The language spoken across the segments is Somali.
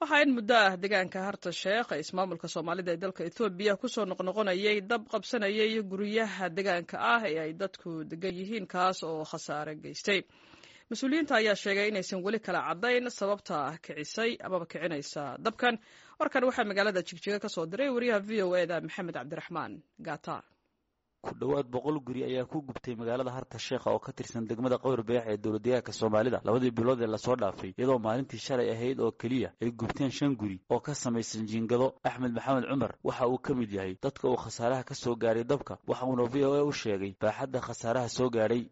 waxaa in muddo ah deegaanka harta sheekh ee ismaamulka soomaalida ee dalka ethoobiya kusoo noqnoqonayay dab qabsanayay guryaha deegaanka ah ee ay dadku degan yihiin kaas oo khasaare geystay mas-uuliyiinta ayaa sheegay inaysan weli kala caddayn sababta kicisay amaba kicinaysa dabkan warkan waxaa magaalada jigjiga ka soo diray wariyaha v o eda maxamed cabdiraxmaan gata ku dhowaad boqol guri ayaa ku gubtay magaalada harta sheekha oo ka tirsan degmada qowr beex ee dowladdeegaanka soomaalida labadii bilood ee lasoo dhaafay iyadoo maalintii shalay ahayd oo keliya ay gubteen shan guri oo ka samaysan jiingado axmed maxamed cumar waxa uu ka mid yahay dadka uu khasaaraha ka soo gaadhay dabka waxa uuna v o a u sheegay baaxadda khasaaraha soo gaadhay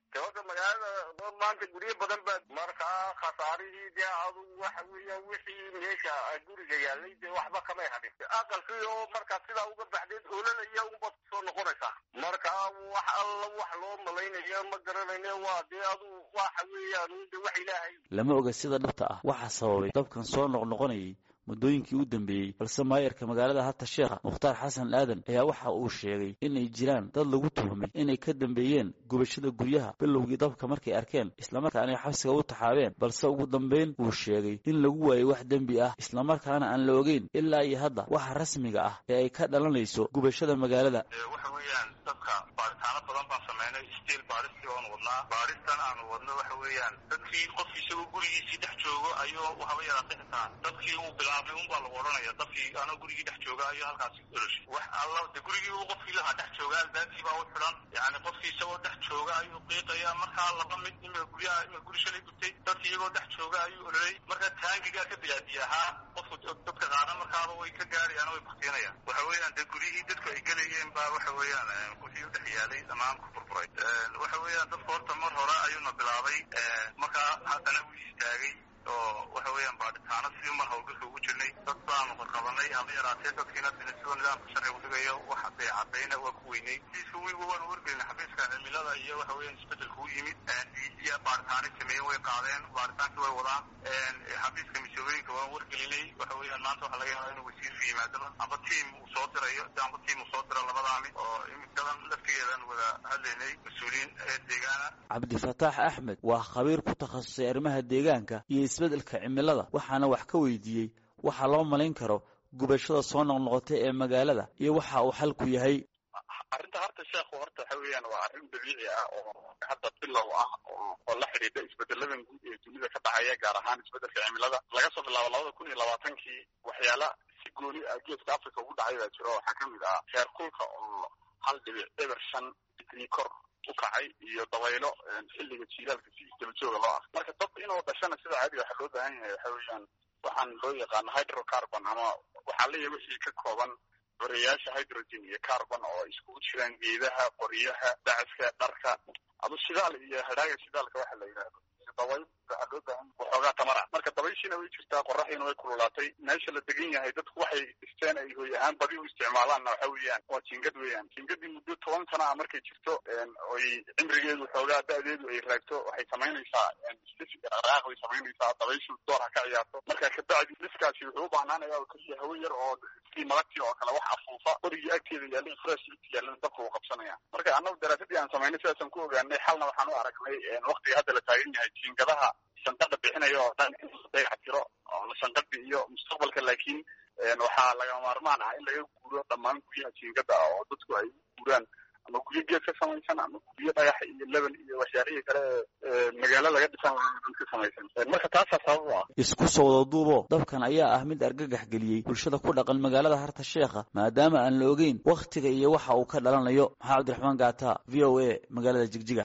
maanta guryo badan baa markaa khasaarihii dee adugu waxa weeyaan wixii meesha guriga yaalay dee waxba kamay hadhin aqalkii oo markaa sidaa uga baxdeed oolalaya unbaad kusoo noqonaysaa markaa wax alla wax loo malaynaya ma garanayne waa dee adugu waxa weeyaan de wax ilaahay lama oga sida dhabta ah waxaa sababay dabkan soo noqnoqonayay muddooyinkii u dambeeyey balse maayarka magaalada harta sheekha mukhtaar xasan aadan ayaa waxa uu sheegay inay jiraan dad lagu tuhmay inay ka dambeeyeen gubashada guryaha bilowgii dabka markay arkeen islamarkaana ay xabsiga u taxaabeen balse ugu dambayn uu sheegay in lagu waayay wax dembi ah islamarkaana aan la ogeyn ilaa iyo hadda waxa rasmiga ah ee ay ka dhalanayso gubashada magaalada waxa weeyaan dadka baaritaano badan baan sameynay stiil baaristii oon wadnaa baaristan aanu wadno waxa weeyaan dadkii qof isagoo gurigiisii dhex joogo ayuu waxaba yaraatay xitaa dadkii uu bilaabay unbaa lagu odhanaya dadkii anoo gurigii dhex jooga ayuu halkaasi oloshay wax alla de gurigii uu qofkii lahaa dhex jooga albaabkii baa u xidhan yani qofkii isagoo dhex jooga ayuu qiiqaya markaa laba mid ima guryaha ima guri shalay gubtay dadkii iyagoo dhex jooga ayuu ololay markaa taangigaa ka bilaadiya ahaa qofku dadka qaada markaaba way ka gaarayaan way baktinayaan waxa weeyaan de guryihii dadku ay gelayeen baa waxa weeyaan wixii u dhex yaalay dhammaan ku furfuray waxa weeyaan dadku horta mar hore ayuuna bilaabay markaa haddana wuu istaagay oo waxa weeyaan baadhitaano sidii mar hawlgalka ugu jirnay dad baanu qadqabanay haba yaraatee dadkiina sidoo nidaamka sharciga udhigayo wax hadday caddayna waa ku weynay siisa wiigu waanu wargelin xafiiska cimilada iyo waxa weeyaan isbedelka u yimid iyo baadhitaanay sameeyeen way qaadeen baadhitaankii way wadaan xafiiska misoobooyinka waan wargelinay waxa weeyaan maanta waxaa laga yaabaa inuu wasiirka yimaadaba amba tiam uu soo dirayo amba tiam uu soo diro labadaami oo iminkadan laftigeedaan wada hadlaynay mas-uuliyiin ee deegaana cabdifataax axmed waa khabiir ku takhasusay arrimaha deegaanka iyo isbeddelka cimilada waxaana wax ka weydiiyey waxaa loo malayn karo gubashada soo noqnoqotay ee magaalada iyo waxa uu xalku yahay arrinta harta sheekhu horta waxa weeyaan waa arrin dabiici ah oo hadda bilow ah oo la xidhiidha isbedeladan guud ee dunida ka dhacaya gaar ahaan isbedelka cimilada laga soo bilaabo labada kun iyo labaatankii waxyaala si gooni ah geeska africa ugu dhacay baa jiro waxaa ka mid ah heer kulka oo hal dhibic eber shan digrii kor u kacay iyo dabaylo xilliga jiilaalka si isdaba jooga loo ah marka dad inuu dhashana sida caadiga waxaa loo baahan yahay waxa weeyaan waxaan loo yaqaano hydrocarbon ama waxaa leeyahay wixii ka kooban horeyaasha hydrogen iyo carbon oo iskugu jiraan geedaha qoryaha dacaska dharka adu shidaal iyo hadhaaga shidaalka waxa la yidhaahdo dabayl waxaa loo baahan waxoogaa tamara marka dabayshiina way jirtaa qoraxdiina way kululaatay meesha la degan yahay dadku waxay dhisteen ay hoy ahaan badi u isticmaalaanna waxa weeyaan waa jiingad weeyaan jiingadii muddo toban sana ah markay jirto oy cimrigeedu xoogaa da-deedu ay raagto waxay samaynaysaa dhaqdhaqaaq bay samaynaysaa dabayshu door ha ka ciyaarto marka kabacdi dhiskaasi wuxuu u baahnaanaya oo keliya hawe yar oo sidii malagtii oo kale wax afuufa qorigii agteeda yaallay fresh yaallan dabka uu qabsanaya marka annagu daraasadii aan samaynay sidaasaan ku ogaanay xalna waxaan u aragnay waqtiga hadda la taagan yahay jiingadaha shanqadha bixinaya oo dhan in la dayac tiro oo shanqadhi iyo mustaqbalka laakiin waxaa lagama maarmaan ah in laga guuro dhammaan guryaha jiingada ah oo dadku ay u guuraan ama guryo geed ka samaysan ama guryo dhagax iyo leban iyo waxyaalihii kale ee magaalo laga dhisan ka samaysan marka taasaa sabab u ah isku soo wada duubo dabkan ayaa ah mid argagax geliyey bulshada ku dhaqan magaalada harta sheekha maadaama aan la ogeyn wakhtiga iyo waxa uu ka dhalanayo maxaa cabdiraxmaan gaata v o a magaalada jigjiga